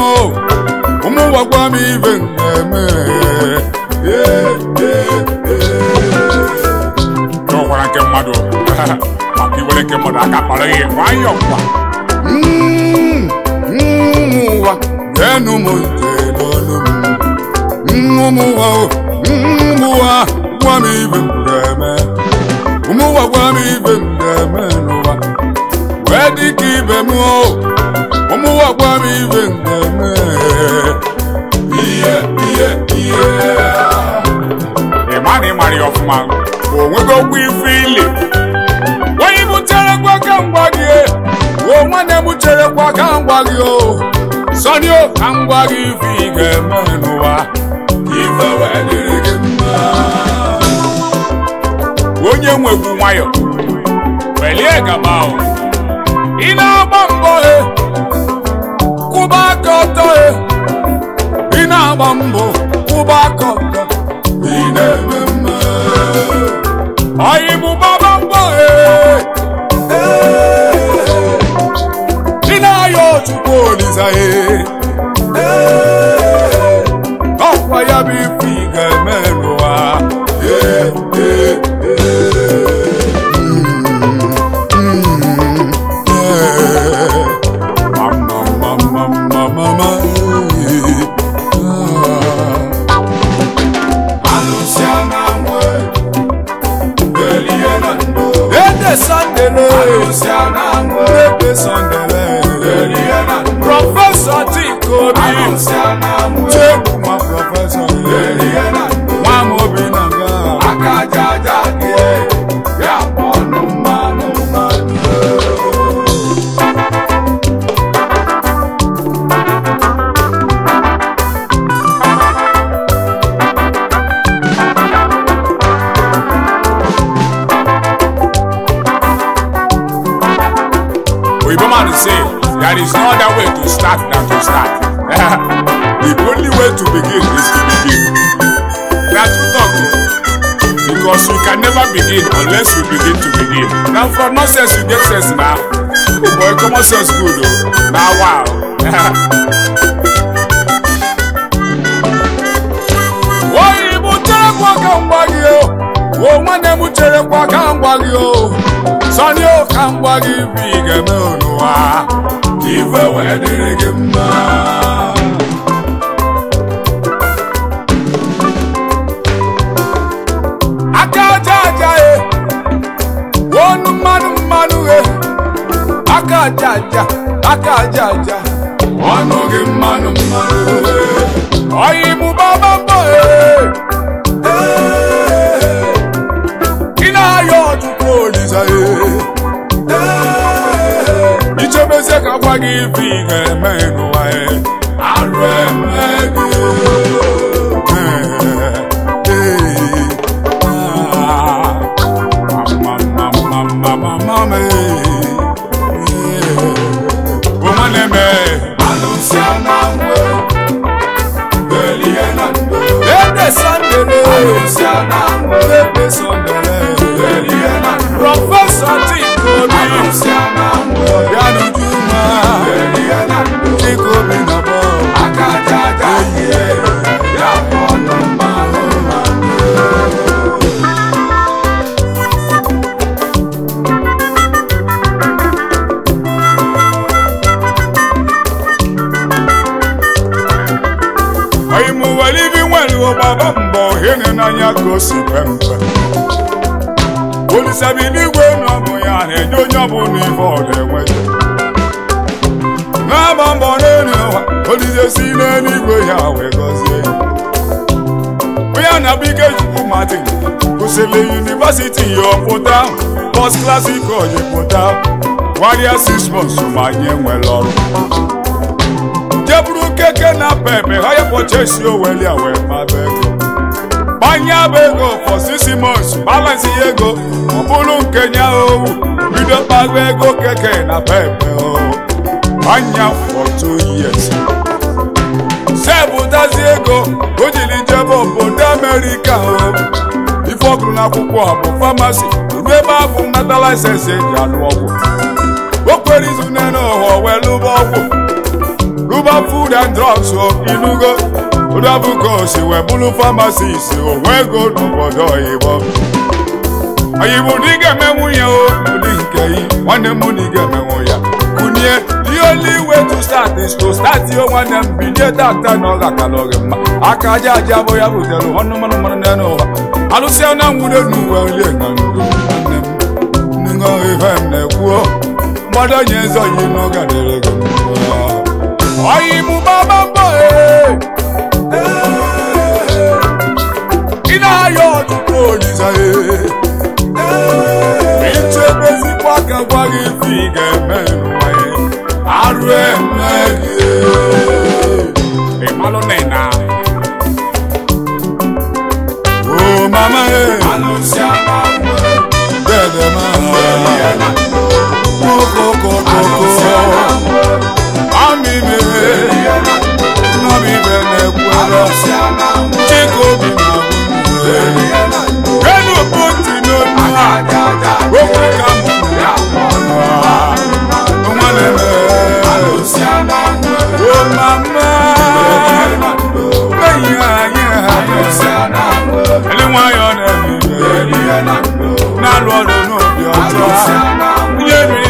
o ụmụ ụwa gwa m ibe m na-eme Ee, ee, ee. n'ọkwara nke mmadụ maka iwere nke mmadụ aka kpara ihe nwayọọ kwa Mm, mm, ụwa geenụ m ntị n'olu m Mm, ụmụ ụwa o, mm, ụwa gwa m ibe m na-eme ụmụ ụwa gwa m ibe m na-eme n'ụwa wee dị ka ibe m o ụmụ ụwa gwa m ibe m na-eme ihe ihe ihe ị ma na ị mara ya ọfụma o nwego okwu ife ili onye butere kwa ka m gwa gị e, o nwanne m chere kwa ka m gwa gị o sọni o ka m gwa gị ife ị ga-eme n'ụwa ife wee dịrị gị mma onye nwegwu nwayọ welie gaba o ị na-agba mbọ e kwụba aka ọtọ e ị na-agba mbọ kwụba aka ọtọ ị na-eme mma ọyị mụ gbaba mbọ e ị na-ayọ chukwu olisa e ọkwa ya bụ ife ị ga-eme n'ụwa Ee, ee, Ede Sandele, Ede Sandele, Prọfesọ Chikobi, Chegbu ma prọfesọ, nwa m obi na nga. oyibo man say there is no other way to start than to start the only way to begin is to begin na true talk o because you can never begin unless you begin to begin na from nonsense you get sense na oh boy common sense good o na wow oyi bụ cherekwa ka m gwa gị o o nwanne m cherekwa ka m gwa gị o sọni o ka m gwa gị bụ ị ga-eme n'ụwa ife wee dịrị gị mma aka aja aja e onu mmanụ mmanụ e aka aja aja aka aja aja ọnụ gị mmanụ mmanụ e ọyị mụ baba mbọ e ị na-ayọ ọtụtụ olisa e ichebezie ka gwa gị ife ị ga-eme n'ụwa e arụ eme gị nwanne me Ede Sandele, Ede Sandele, Prọfesọ Chikobi, Bịanujuma, Chikobi na bọ. oyi mu were ibi nwere ọgbaba mbọ hene n'anya ka o si kwe mpe olisabi n'igwe na ọbụ ya na-enye onye ọbụla ife ọ na-enweta na-agba mbọ n'elu ụwa olise si n'eluigwe ya wee gọzie ya onye na-abụ ike chukwu martin kwụsịrị yunivasiti ya ọpụta bọs klasik oyi pụta gwarịa six months ma nye nwere ọrụ jeburu keke na pepe ha ya pọchesi oweli a wee maba ego gbanye bụ ego for six months balansi ya ego ọ bụrụ nke nya owu bido kpago ego keke na pepe o gbanya for two years sepụtazi ego o jiri jebe obodo amerịka o ife ọ gụrụ n'akwụkwọ a bụ famasi ruo ebe a bụ nnata laịsensị eji alụ ọgwụ o kwere izu nene ụwa wee lụba ọgwụ rụba food food and drugs o inugo odabuka osi wee bụrụ pharmacist o wee go n'obodo oyibo oyibo na ị ga-emenwu ya o ụdị nke yi nwanne m na ị ga-emenwu ya kunye the only way to start is to start yo nwanne m bilie tata na ọ ga-akala oge mma aka aja aja bụ ya butere ọnụ mmanụ mmanụ n'elu ụwa alụsịa na nwude n'uwe olie na ndụ nwanne m nṅọ ife m na-ekwuo mmadụ onye eze oyi n'oge dịrị gị mma oyi mụ baba mbọ ee ị na-ayọ ọtụtụ olisa ee ichebezikwa ka gwa gị ife ị ga-eme n'ụwa ya arụ eme gị ịmalụ na ị na o mama ee dede ma kokokokoko amime nọmibe na-ekwere chikobi na nwunye enu poti n'onu okwu ka mụ nwa na-eme o mama enyi anyị ele nwayọ na-eme na-alụ ọrụ n'obi ọjọọ ihe